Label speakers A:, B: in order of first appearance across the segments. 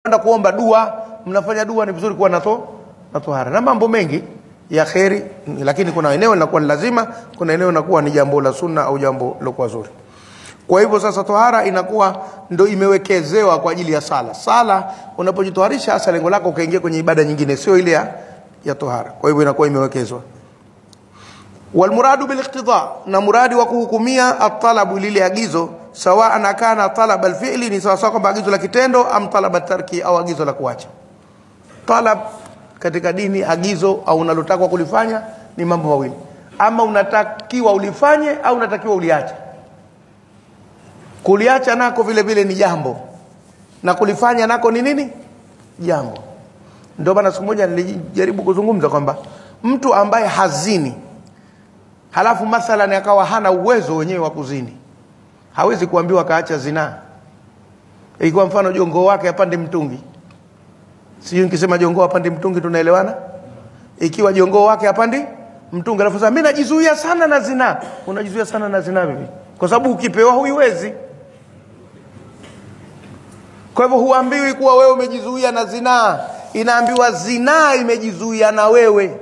A: mnakwenda kuomba dua mnafanya dua ni vizuri kuwa na to na tohara na mambo mengi ya kheri lakini kuna eneo linakuwa ni lazima kuna eneo linakuwa ni jambo la sunna au jambo lilokuwa zuri kwa hivyo sasa tohara inakuwa ndo imewekezewa kwa ajili ya sala sala unapojitoharisha hasa lengo lako ukaingia kwenye ibada nyingine sio ile ya, ya tohara kwa hivyo inakuwa imewekezwa walmuradu biliqtida na muradi wa kuhukumia atalabu lile agizo sawaan akana talaba alfi'li ni sawasawa kwamba agizo la kitendo am talaba tarki au agizo la kuacha talab katika dini agizo au unalotakwa kulifanya ni mambo mawili ama unatakiwa ulifanye au unatakiwa uliache kuliacha nako vile vile ni jambo na kulifanya nako ni nini jambo ndio maana siku moja nilijaribu kuzungumza kwamba mtu ambaye hazini halafu mathalan akawa hana uwezo wenyewe wa kuzini hawezi kuambiwa kaacha zinaa ikiwa mfano jongoo wake apande mtungi sijui nikisema jongoo apande mtungi tunaelewana ikiwa jongoo wake apandi mtungi alafu sasa mimi najizuia sana na zinaa unajizuia sana na zinaa vipi kwa sababu ukipewa huiwezi kwa hivyo huambiwi kuwa wewe umejizuia na zinaa inaambiwa zinaa imejizuia na wewe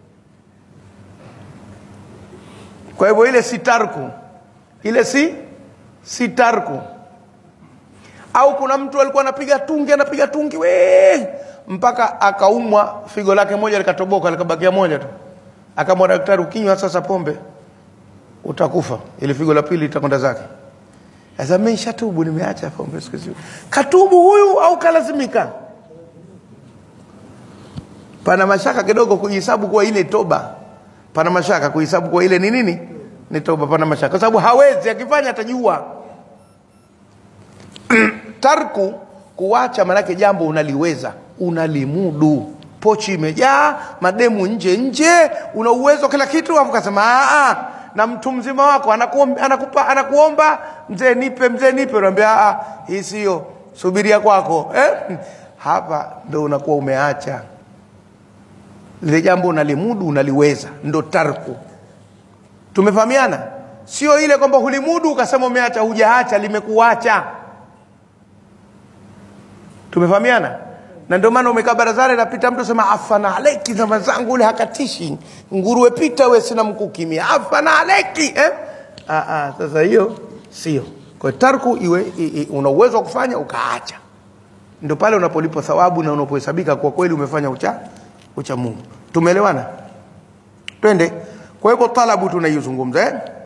A: kwa hivyo ile si tarku ile si si tarku au kuna mtu alikuwa anapiga tungi anapiga tungi we mpaka akaumwa figo lake moja likatoboka likabakia moja tu akamwa daktari ukinywa sasa pombe utakufa ili figo la pili litakwenda zake sasa mimi nishatubu nimeacha pombe siku hizi katubu huyu au kalazimika pana mashaka kidogo kujihesabu kuwa ile toba pana mashaka kuhesabu kuwa ile ni nini ni toba pana mashaka kwa sababu hawezi akifanya atajua tarku kuwacha manake jambo unaliweza unalimudu pochi imejaa mademu nje nje una uwezo kila kitu afu kasema "Ah, ah." na mtu mzima wako anakuomba, anakupa, anakuomba mzee nipe mzee nipe unaambia "Ah, ah, hii sio subiria kwako eh? hapa ndo unakuwa umeacha lile jambo unalimudu unaliweza ndo tarku tumefahamiana sio ile kwamba hulimudu ukasema umeacha hujaacha limekuacha tumefahamiana na ndio maana umekaa barazani napita mtu sema afana aleki zama zangu ule hakatishi nguruwe pita we sina mkukimia afana aleki eh? ah, ah, sasa hiyo sio kwa hiyo tarku iwe i, i, una uwezo wa kufanya ukaacha ndio pale unapolipwa thawabu na unapohesabika kwa kweli umefanya ucha ucha Mungu tumeelewana twende kwa hivyo talabu tunaizungumza eh?